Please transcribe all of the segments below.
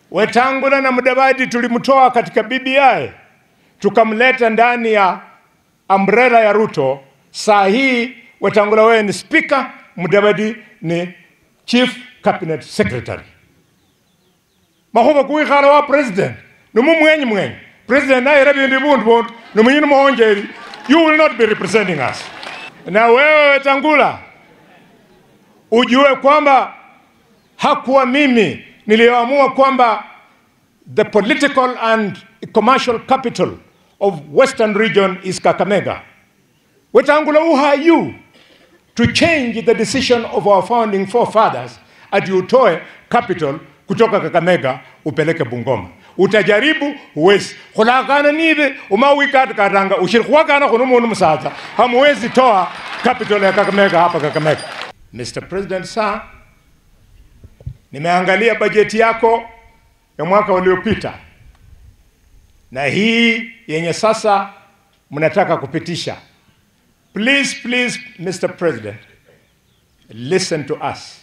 Wetangula na Mudavadi tulimtoa katika BBI tukamleta ndani ya umbrella ya Ruto. Saa hii Wetangula wewe ni speaker, Mudavadi ni chief cabinet secretary. mahuba kuikhala wa president numumwenyi mwenyi president naye rabindi bundu bundu numunyini muhonjeri you will not be representing us na wewe Wetangula ujue kwamba hakuwa mimi niliyoamua kwamba the political and commercial capital of western region is Kakamega. Wetangula, who are you to change the decision of our founding forefathers ati utoe capital kutoka Kakamega upeleke Bungoma? Utajaribu, huwezi. khulakana nive umawikatikatanga ushirikhwakana khuno mundu musatsa hamuwezi toa capital ya Kakamega hapa Kakamega. Mr. President, sir, nimeangalia bajeti yako ya mwaka uliopita na hii yenye sasa mnataka kupitisha. Please, please, Mr. President, listen to us.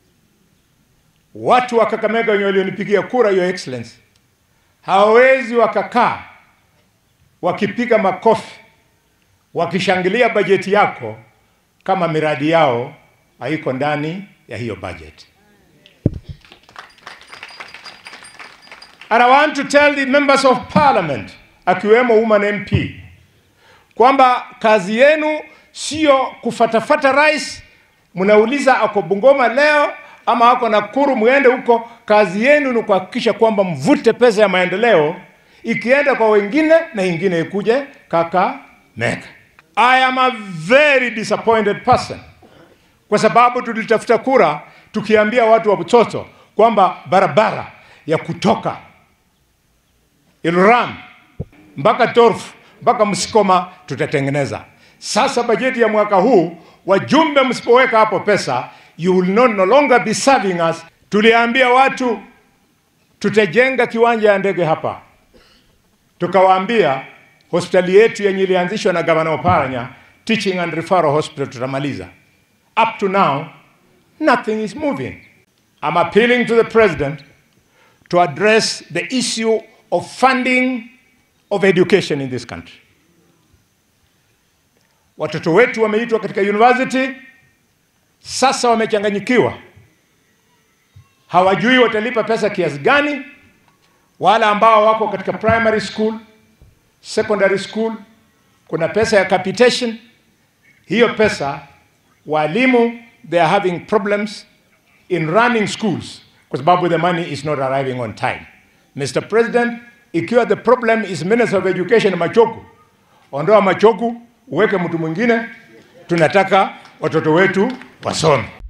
Watu wa Kakamega wenye walionipigia kura, Your Excellency, hawawezi wakakaa wakipiga makofi wakishangilia bajeti yako kama miradi yao haiko ndani ya hiyo budget. And I want to tell the members of parliament akiwemo woman MP kwamba kazi yenu sio kufatafata rais, mnauliza ako Bungoma leo ama ako Nakuru, mwende huko. Kazi yenu ni kuhakikisha kwamba mvute pesa ya maendeleo ikienda kwa wengine na ingine ikuje Kakamega. I am a very disappointed person kwa sababu tulitafuta kura tukiambia watu wa Butoto kwamba barabara ya kutoka Ilram mpaka Torfu mpaka Msikoma tutatengeneza. Sasa bajeti ya mwaka huu, wajumbe msipoweka hapo pesa, you will not no longer be serving us. Tuliambia watu tutajenga kiwanja ya ndege hapa, tukawaambia hospitali yetu yenye ilianzishwa na gavana Oparanya, teaching and referral hospital, tutamaliza. Up to now, nothing is moving. I'm appealing to the president to address the issue of funding of education in this country. Watoto wetu wameitwa katika university, sasa wamechanganyikiwa, hawajui watalipa pesa kiasi gani. Wale ambao wako katika primary school, secondary school, kuna pesa ya capitation. Hiyo pesa walimu they are having problems in running schools kwa sababu the money is not arriving on time. Mr. President, ikiwa the problem is Minister of Education Machogu, ondoa Machogu, uweke mtu mwingine. Tunataka watoto wetu wasome.